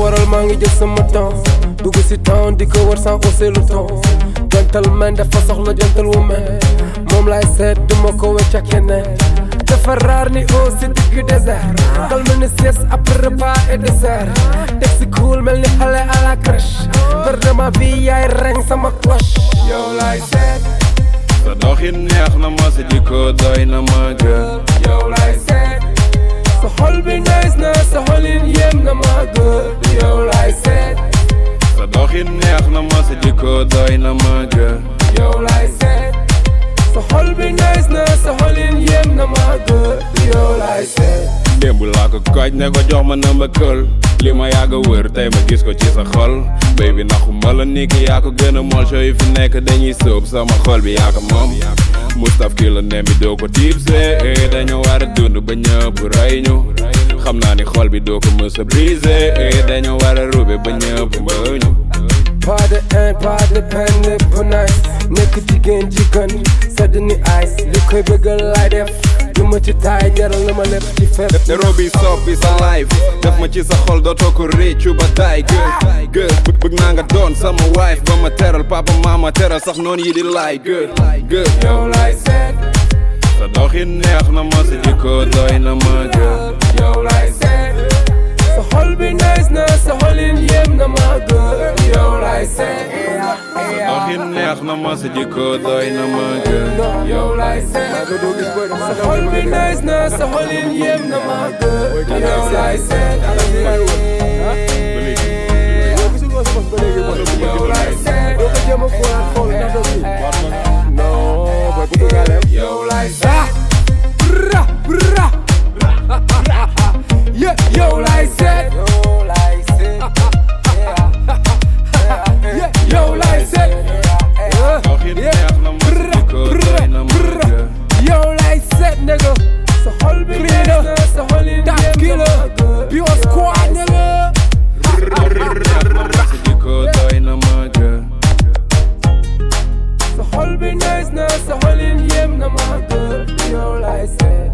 waral maa ngi jël sama temps dugg si temps di ko war sans hausser le ton gentleman dafa soxla gentlewoman moom laay seet duma ko wecc ak keneen dafa raar ni eau si digg désert dal mel ni sieste après repas et dessert teg si cool mel ni xale à la crèche per de ma vie yaay reng sama cloche yow laay seet sa doxin neex na ma sa jikko doy na ma gën yow laay seet sa xol bi nice na sa xolin yéem na ma gën yow laay seet sa doxin neex na ma sa jikko doy na ma gën yow laay seet sa xol bi nice na sa xolin yéem na ma gën yow laay seet démb laa ko kooj ne ko jox ma number kël li ma yàgg a wër tey ma gis ko ci sa xol baby naxu ma la ni ki yaa ko gën a mool show yi fi nekk dañuy sóob sama xol bi yaa ko moom Mustaf ki la nem bi doo ko tiibsee dañu war a dund ba ñëpp rey ñu xam naa ni xol bi doo ko mës a brisé dañu war a rube ba ñëpp mbëw ñu pas de haine pas de peine lépp nice nekk jigéen ji gën sedd ni ice li koy bëggal laay def du ma ci taay jaral na ma lépp ci fépp te robi soppi sa life def ma ci sa xol dootoo ko réccu ba taay gër gër bëgg bëgg naa nga doon sama wife ba ma teral papa mama teral sax noonu yi di laay gër gër yow laay seet sa doxin neex na ma sa jikko doy na ma gër yow laay seet sa xol bi nice na sa xolin yéem na ma gën yow laay seet sa doxin neex na ma sa jikko doy na ma gër yow laay seet sa xol bi nice na sa xolin yéem na ma gën yow laay seet yow laay seet yow laay seet bra bra yeah yow laay seet yeah yow laay seet doxin neex na ma sa jikko doy na ma gër yow laay seet nigga sa xol bi neex na sa xolin yéem na ma gën bi was squad nigga sa jikko doy na ma gër sa xol bi nice na sa xolin yéem na ma gën yow laay seet